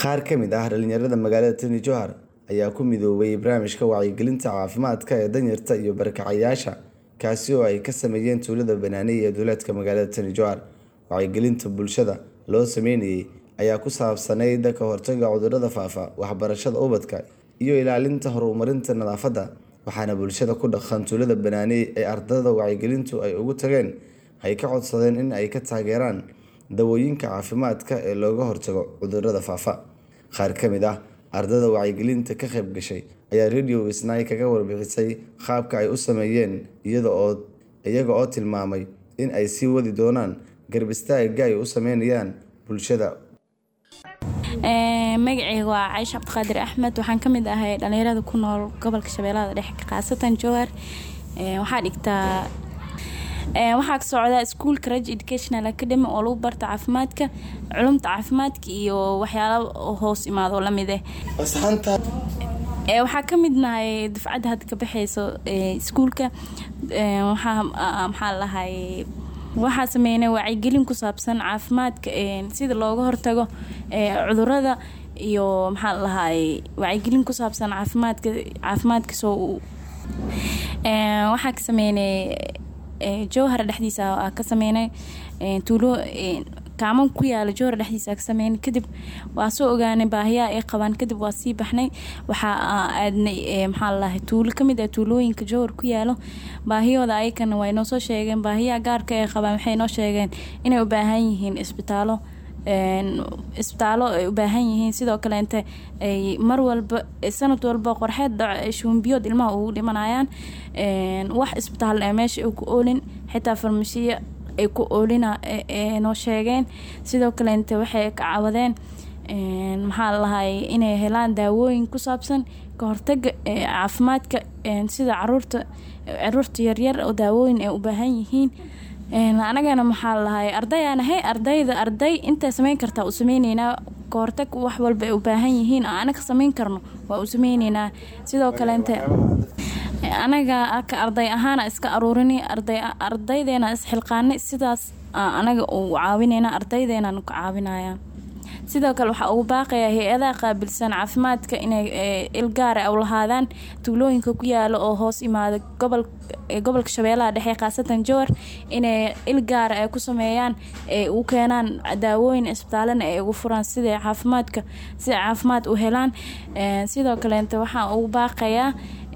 Qaar ka mid ah dhalinyarada magaalada Tani Jowhar ayaa ku midoobay barnaamijka wacyigelinta caafimaadka ee danyarta iyo barakacayaasha kaasi oo ay ka sameeyeen tuulada Banaaney ee duleedka magaalada Tani Jowhar. Wacyigelinta bulshada loo sameynayay ayaa ku saabsanayd ka hortagga cudurrada faafa, waxbarashada ubadka, iyo ilaalinta horumarinta nadaafadda. Waxaana bulshada ku dhaqan tuulada Banaaney ee ardayda wacyigelintu ay ugu tageen ay ka codsadeen in ay ka taageeraan dawooyinka caafimaadka ee looga hortago cudurrada faafa. Qaar ka mid ah ardayda wacyigelinta ka qayb gashay ayaa Radio Isnaa kaga warbixisay qaabka ay u sameeyeen iyaga oo tilmaamay in ay sii wadi doonaan garab istaagga ay u sameynayaan bulshada. magacayga waa Caaisha Cabdiqaadir Axmed waxaan ka mid ahay dhalinyarada ku nool gobolka Shabeellaha Dhexe khaasatan Jowhar waxaa dhigtaa waxaa ka socdaa iskuulka Raj Educational Academy oo lagu barto caafimaadka culumta caafimaadka iyo waxyaalo hoos imaado oo lamid eh waxaa ka mid nahay dufcadda hadda ka baxayso iskuulka waxaa maxaa lahay waxaa sameynay wacyigelin ku saabsan caafimaadka sida looga hortago cudurada iyo maxaa lahay wacyigelin ku saabsan caafimaadka caafimaadka soo waxaa ka sameynay jowhar dhexdiisa ka sameynay tuulo kaaman ku yaala jowhar dhexdiisa ka sameynay kadib waa soo ogaanay baahiyaha ay qabaan kadib waa sii baxnay waxaa aadnay maxaa lalahay tuulo kamid ah tuulooyinka jowhar ku yaalo baahiyahooda ayakana way noo soo sheegeen baahiyaha gaarka ay qabaan waxay noo sheegeen inay u baahan yihiin isbitaalo isbitaallo ay u baahan yihiin sidoo kale inta ay mar walba sanad walba qorxeed shuumbiyood ilmaha ugu dhimanayaan wax isbitaal ee meesha ay ku oolin xitaa farmashiya ay ku oolina noo sheegeen sidoo kale inta waxay ka cawadeen maxaa lalahay inay helaan daawooyin ku saabsan ka hortaga caafimaadka sida caruurta caruurta yaryar oo daawooyin ay u baahan yihiin anagana maxaa lalahay ardayaan ahay ardayda arday intay sameyn kartaa u sameyneynaa kahortag wax walba ay u baahan yihiin oo anaga sameyn karno waa u sameyneynaa sidoo kale inta anaga ka arday ahaana iska aruurini ardaydeena isxilqaanay sidaas anaga u caawineyna ardaydeena ka caawinaya sidoo kale waxaa ugu baaqaya hay-adaha qaabilsan caafimaadka inay ilgaara u lahaadaan tuulooyinka ku yaala oo hoos imaada gobolka shabeellaha dhexe khaasatan jowhar inay ilgaara ay ku sameeyaan ay u keenaan daawooyin isbitaalana ay ugu furaan siday caafimaadka siday caafimaad u helaan sidoo kaleeta waxaa ugu baaqayaa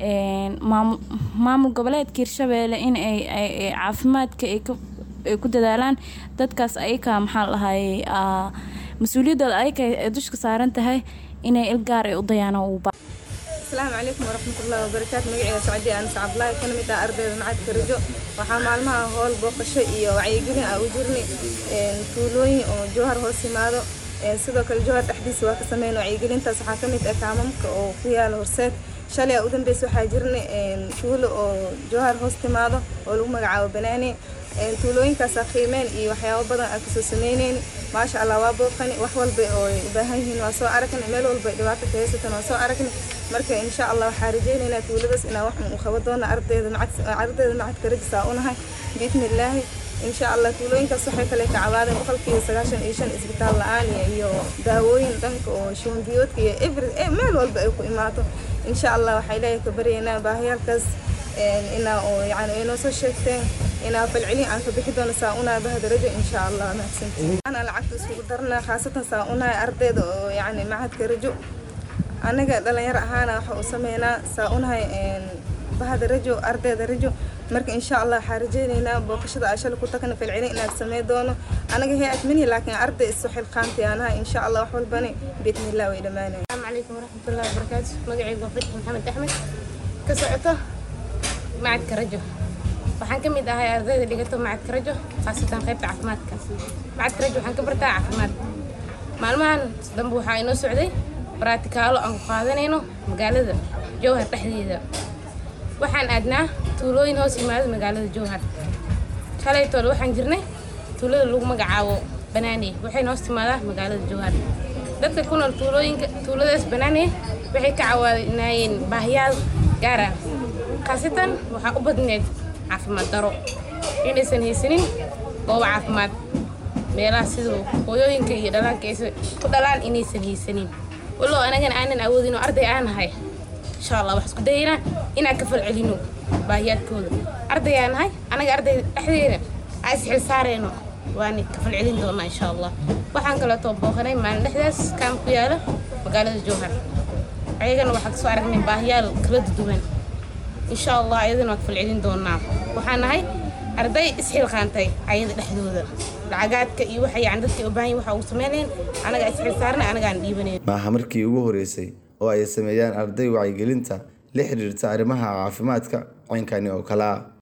maamul goboleedka hirshabeelle in ay caafimaadka ay ku dadaalaan dadkaas ayaka maxaa lahay mas-uuliyadooda ayaka ay dushka saaran tahay inay ilgaar ay u dayaanaan ugu asalaamu calaykum waraxmatullahi wabarakaatu magaceyga sacdiya anas cabdulaahi kana mid ah ardayda macadka rajo waxaa maalmaha howl booqasho iyo wacyigelin ah u jirnay tuulooyin oo jowhar hoos yimaado sidoo kale jowhar dhexdiisa waa ka sameyn wacyigelintaas waxaa ka mid ah kaamamka oo ku yaala horseed shalay a u dambeysa waxaa jirnay tuulo oo jowhar hoos timaado oo lagu magacaabo banaane tuulooyinkaasa qiimeen iyo waxyaabo badan aan kasoo sameyneyn maasha allah waa booqani wax walba oo ay u baahan yihiin waa soo aragnay meel walba ay dhibaato ka haysatan waa soo aragnay marka insha allah waxaa rajeyneynaa tuuladaas inaa wax u qabo doona ardayda ardayda macadka rajisaa unahay biidni illaahi insha allah tuulooyinkaas waxay kale ka cawaadeen boqolkiiba sagaashan iyo shan isbitaal la-aan iyo daawooyin dhanka oo shuumbiyoodka iyo every meel walba ay ku imaato insha allah waxaa ilaahay ka baryaynaa baahiyaalkaas inaa oo yani ay noo soo sheegteen inaa falcelin aan ka bixi doono saa unaa bahda rajo insha allah mahadsantiin ana lacagta iskugu darnaa khaasatan saa unahay ardayda oo yani macadka rajo anaga dhalinyaro ahaana waxa u sameynaa saa unahay bahda rajo ardayda rajo marka insha allah waxaa rajeyneynaa booqashada aa shalay ku tagna falcelin inaad samey doono anaga hay-ad manihi laakiin arday isu xilqaantay aanahay insha allah wax walbani biidni illah way dhammaanaya asalaamu calaykum waraxmatullahi wabarakaatu magacaygu waa fatxi maxamed axmed ka socoto macadka rajo waxaan ka mid ahay ardayda dhigato macadka rajo khaasatan qaybta caafimaadka macadka rajo waxaan ka bartaa caafimaad maalmahan dambe waxaa inoo socday baraatikaalo aan ku qaadanayno magaalada jowhar dhexdeeda waxaan aadnaa tuulooyin hoos yimaado magaalada jowhar shalaytoole waxaan jirnay tuulada lagu magacaabo banaane waxayna hoos timaadaa magaalada jowhar dadka ku nool tuulooyinka tuuladaas banaane waxay ka cawaanaayeen baahiyaal gaar ah khaasatan waxaa u badneed caafimaad daro inaysan haysanin goobo caafimaad meelaha siduu hooyooyinka iyo dhalaanka aysan ku dhalaan inaysan haysanin walow anagana aanan awoodin oo arday aan nahay insha allah wax isku dayaynaa inaan ka falcelino baahiyaadkooda arday aan nahay anaga arday dhexdeeda aan isxil saarayno waan ka falcelin doonaa insha allah waxaan kaleetoo booqanay maalin dhexdaas kaam ku yaala magaalada jowhar ayagana waxaa kasoo aragnay baahiyaal kala duwan insha allah ayadana waa ka falcelin doonaa waxaan nahay arday isxilqaantay ayada dhexdooda lacagaadka iyo waxa yani dadka u baahan waxa uu sameynayeen anaga isxil saarnay anagaan dhiibanayn maaha markii ugu horeysay oo ay sameeyaan arday wacyigelinta la xiriirta arrimaha caafimaadka caynkani oo kale ah